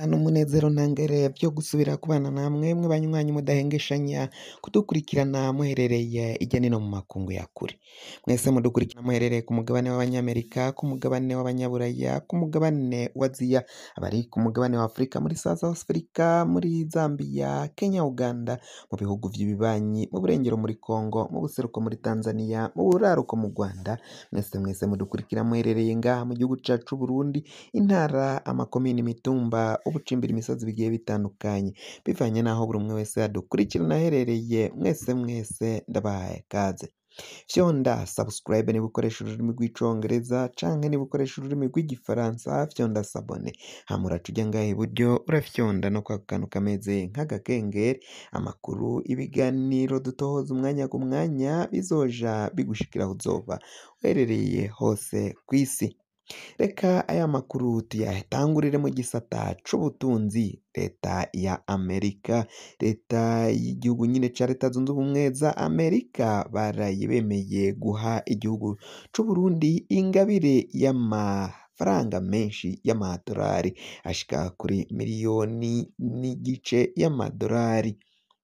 n'umunezero ntangere vyo gusubira kubana namwe mwe banywanyi mudahengeshanya kudukurikirana muherereye irya nino mu makungu ya kure mwese mudukurikirana muherereye ku mugabane w'abanyamerika ku mugabane w'abanyaburaya ku mugabane wa aziya abari ku mugabane wa afurika muri south africa muri zambia kenya uganda mu bihugu vy'ibibanyi mu burengero muri congo mu buseruko muri tanzania mu buraruko mu rwanda mwese mwese mudukurikira muherereye ngaha mu gihugu cacu Burundi intara amakomini imitumba ubucimbira imisozi bigiye bitandukanye bivanye n'aho buri umwe wese yadukurikirana aherereye mwese mwese ndabahaye kaze fyonda subscribe niba ukoresha ururimi rw'icongereza canke niba ukoresha ururimi rw'igifaransa fyonda sabone hama uraca uja ngaha iburyo urafyonda no kwa kantu kameze nk'agakengeri amakuru ibiganiro dutohoza umwanya ku mwanya bizoja bigushikira aho uzoba uherereye hose kw'isi reka aya makuru tuyatangurire mu gisata c'ubutunzi leta ya amerika leta y'igihugu nyine ca leta zunze ubumwe za amerika baraye bemeye guha igihugu c'uburundi ingabire y'amafaranga menshi y'amadolari ashika kuri miliyoni n'igice y'amadolari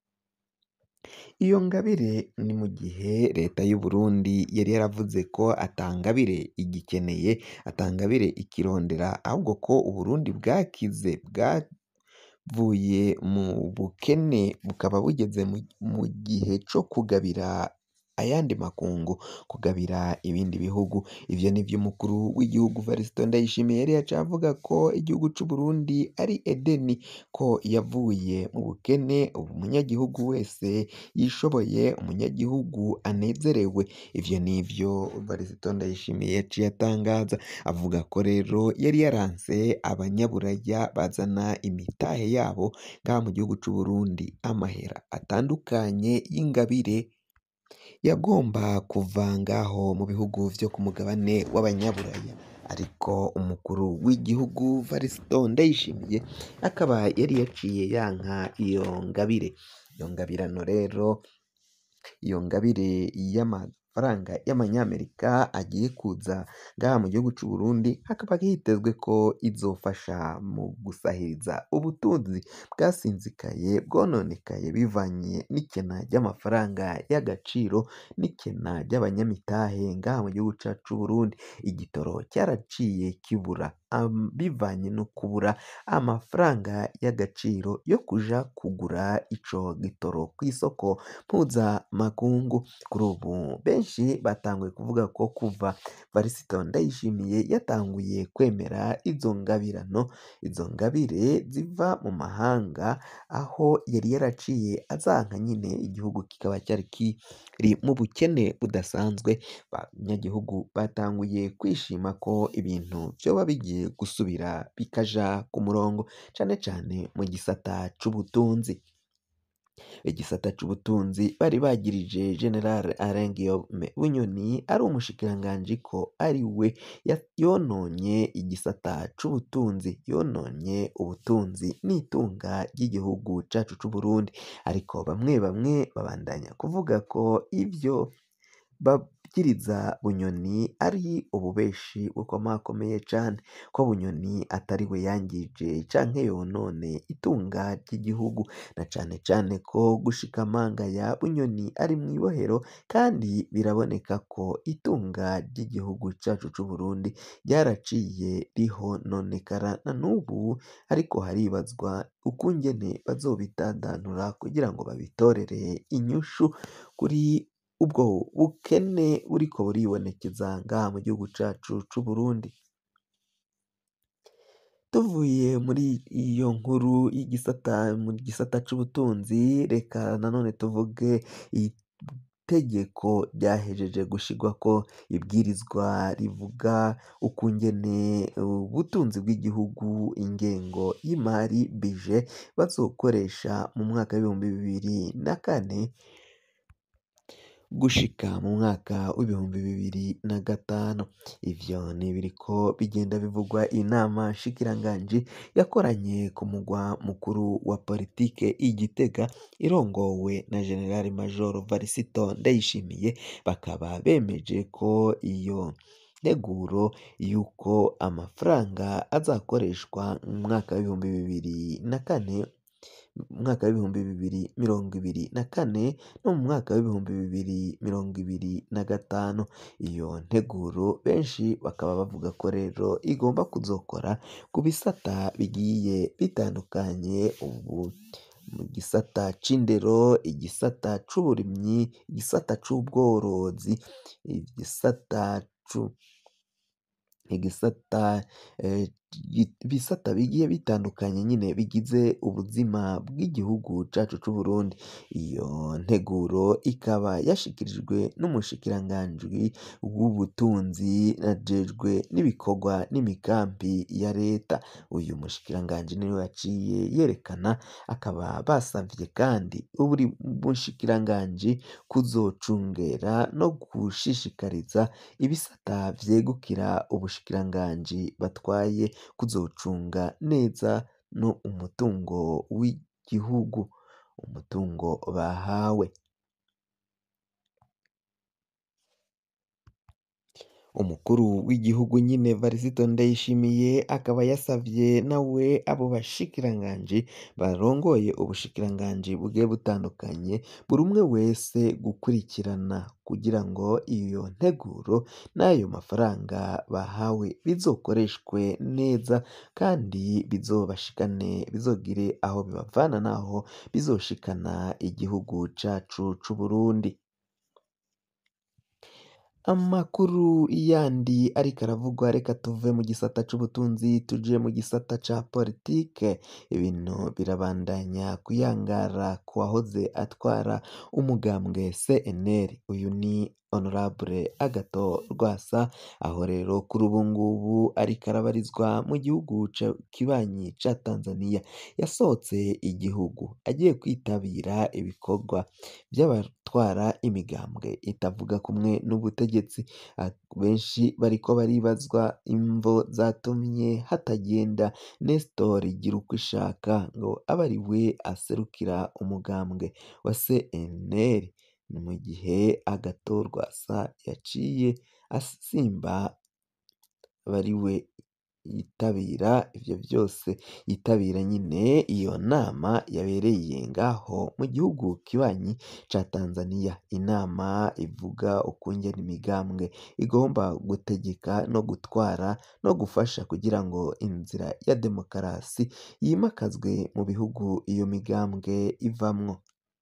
iyo ngabire ni mu gihe leta y'uburundi yari yaravuze ko atangabire igikeneye atangabire ikirondera ahubwo ko uburundi bwakize bwavuye mu bukene bukaba bugeze mu gihe co kugabira ayandi makungu kugabira ibindi bihugu ivyo nivyo umukuru w'igihugu Varisito Ndayishimiye yari yaciye avuga ko igihugu c'Uburundi ari Edeni ko yavuye mu bukene ubu umunyagihugu wese yishoboye umunyagihugu anezerewe ivyo nivyo Varisito Ndayishimiye yaciye atangaza avuga ko rero yari yaranse abanyaburaya bazana imitahe yabo ngaha mu gihugu c'Uburundi amahera atandukanye y'ingabire yagomba kuva ngaho mu bihugu vyo ku mugabane w'abanyaburaya ariko umukuru w'igihugu Varisito Ndayishimiye akaba yari yaciye yanka iyo ngabire iyo ngabirano rero iyo ngabire y'amafaranga y'amanyamerika agiye kuza ngaha mu gihugu c'Uburundi hakaba hitezwe ko izofasha mu gusahiriza ubutunzi bwasinzikaye bwononekaye bivanye n'ikena ry'amafaranga y'agaciro n'ikena ry'abanyamitahe ngaha mu gihugu cacu c'Uburundi igitoro cyaraciye kibura bivanye no kubura amafaranga y'agaciro yo kuja kugura ico gitoro kw'isoko mpuzamakungu kuri ubu benshi batanguye kuvuga ko kuva Varisito Ndayishimiye yatanguye kwemera izo ngabirano izo ngabire ziva mu mahanga aho yari yaraciye azanka nyine igihugu kikaba cyari kiri mu bukene budasanzwe abanyagihugu batanguye kwishima ko ibintu vyoba bigiye gusubira bikaja ku murongo cane cane mu gisata c'ubutunzi igisata c'ubutunzi bari bagirije General Alain Guillaume Bunyoni ari umushikiranganji ko ari we yononye igisata c'ubutunzi yononye ubutunzi n'itunga ry'igihugu cacu c'Uburundi ariko bamwe bamwe babandanya kuvuga ko ivyo babwiriza Bunyoni ari ububeshi bukomakomeye cane ko Bunyoni atari we yangije canke yonone itunga ry'igihugu na cane cane ko gushika amanga ya Bunyoni ari mw'ibohero kandi biraboneka ko itunga ry'igihugu cacu c'Uburundi ryaraciye rihononekara na n'ubu ariko haribazwa ukungene bazobidandanura kugira ngo babitorere inyishu kuri ubwo bukene buriko buribonekeza ngaha mu gihugu cacu c'Uburundi tuvuye muri iyo nkuru y'igisata mu gisata c'ubutunzi reka nanone tuvuge itegeko ryahejeje gushirwako ibwirizwa rivuga ukungene ubutunzi bw'igihugu ingengo y'imari bije bazokoresha mu mwaka w'ibihumbi bibiri na kane gushika mu mwaka w'ibihumbi bibiri na gatanu ivyo ni ibiriko bigenda bivugwa inama nshikiranganji yakoranye ku mugwa mukuru wa politike i Gitega irongowe na General Major Varisito Ndayishimiye bakaba bemeje ko iyo nteguro y'uko amafaranga azakoreshwa mu mwaka w'ibihumbi bibiri na kane mu mwaka w'ibihumbi bibiri mirongo ibiri na kane no mu mwaka w'ibihumbi bibiri mirongo ibiri na gatanu iyo nteguro benshi bakaba bavuga ko rero igomba kuzokora ku bisata bigiye bitandukanye ubu mu gisata c'indero igisata c'uburimyi igisata c'ubworozi igisata cu igisata ibisata bigiye bitandukanye nyine bigize ubuzima bw'igihugu cacu c'Uburundi iyo nteguro ikaba yashikirijwe n'umushikiranganji w'ubutunzi ajejwe n'ibikorwa n'imigambi ya leta uyu mushikiranganji niwe yaciye yerekana akaba basavye kandi buri bushikiranganji kuzocungera no gushishikariza ibisata vyegukira ubushikiranganji batwaye kuzocunga neza no umutungo w'igihugu umutungo bahawe umukuru w'igihugu nyine Varisito Ndayishimiye akaba yasavye nawe abo bashikiranganji barongoye ubushikiranganji bugiye butandukanye buri umwe wese gukurikirana kugira ngo iyo nteguro n'ayo mafaranga bahawe bizokoreshwe neza kandi bizobashikane bizogire aho bibavana naho bizoshikana igihugu cacu c'Uburundi amakuru yandi ariko aravugwa reka tuve mu gisata c'ubutunzi tuje mu gisata ca politike ibintu birabandanya kuyangara ku wahoze atwara umugambwe CNL uyu ni Honorable Agathon Rwasa aho rero kuri ubu ngubu ariko arabarizwa mu gihugu kibanyi ca Tanzania yasohotse igihugu agiye kwitabira ibikorwa vy'abatwara imigambwe itavuga kumwe n'ubutegetsi benshi bariko baribazwa imvo zatumye hatagenda Nestor Girukishaka ngo abe ari we aserukira umugambwe wa CNL ni mu gihe Agathon Rwasa yaciye asimba aba ari we yitabira ivyo vyose yitabira nyine iyo nama yabereye ngaho mu gihugu kibanyi ca Tanzania inama ivuga ukungene imigambwe igomba gutegeka no gutwara no gufasha kugira ngo inzira ya demokarasi yimakazwe mu bihugu iyo migambwe ivamwo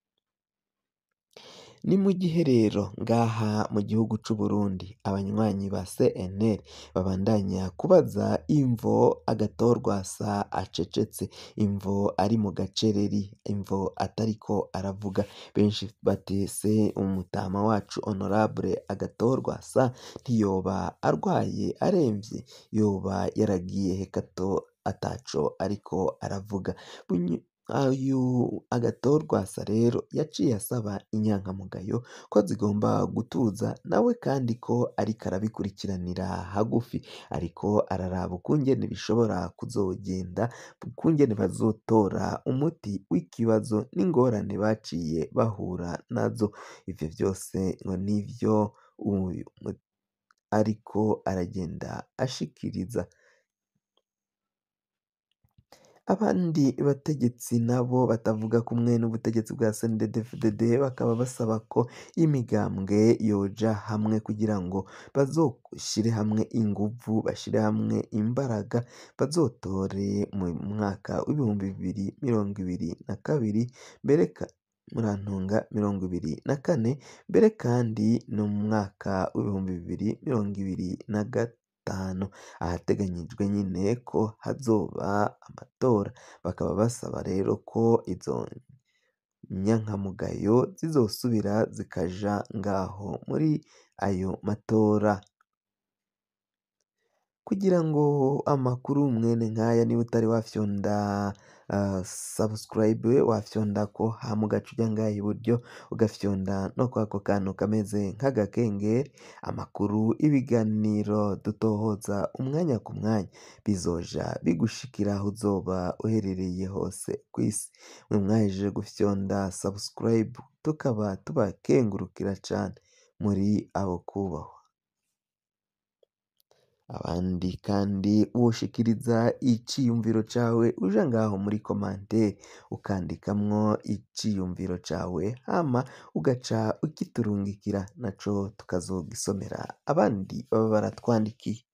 ni mu gihe rero ngaha mu gihugu c'Uburundi abanywanyi ba CNL babandanya kubaza imvo Agathon Rwasa acecetse imvo ari mu gacereri imvo atariko aravuga benshi bati se umutama wacu Honorable Agathon Rwasa ntiyoba arwaye aremvye yoba yaragiye he gato ataco ariko aravuga uyu Agathon Rwasa rero yaciye asaba inyankamugayo ko zigomba gutuza nawe kandi ko ariko arabikurikiranira hagufi ariko araraba ukungene bishobora kuzogenda ukungene bazotora umuti w'ikibazo n'ingorane baciye bahura nazo ivyo vyose ngo nivyo uyu ariko aragenda ashikiriza abandi bategetsi nabo batavuga kumwe n'ubutegetsi bwa CNDD-FDD bakaba basaba ko imigambwe yoja hamwe kugira ngo bazoshire hamwe inguvu bashire hamwe imbaraga bazotore mu mwaka w'ibihumbi bibiri mirongo ibiri na kabiri mbere murantunga mirongo ibiri na kane mbere kandi no mu mwaka w'ibihumbi bibiri mirongo ibiri na gatanu ahateganyijwe nyine ko hazoba amatora bakaba basaba rero ko izo nyankamugayo zizosubira zikaja ngaho muri ayo matora kugira ngo amakuru mwene nkaya niba utari wafyonda uh, subscribe wafyonda ko hama ugaca uja ngaha iburyo ugafyonda no kwako kantu kameze nk'agakengeri amakuru ibiganiro dutohoza umwanya ku mwanya bizoja bigushikira aho uzoba uherereye hose kw'isi mwe mwahejeje gufyonda subscribe tukaba tubakengurukira cane muri abo kubahwa abandi kandi woshikiriza iciyumviro cawe uja ngaho muri komante ukandikamwo iciyumviro cawe hama ugaca ugiturungikira naco tukazogisomera abandi baba baratwandikiye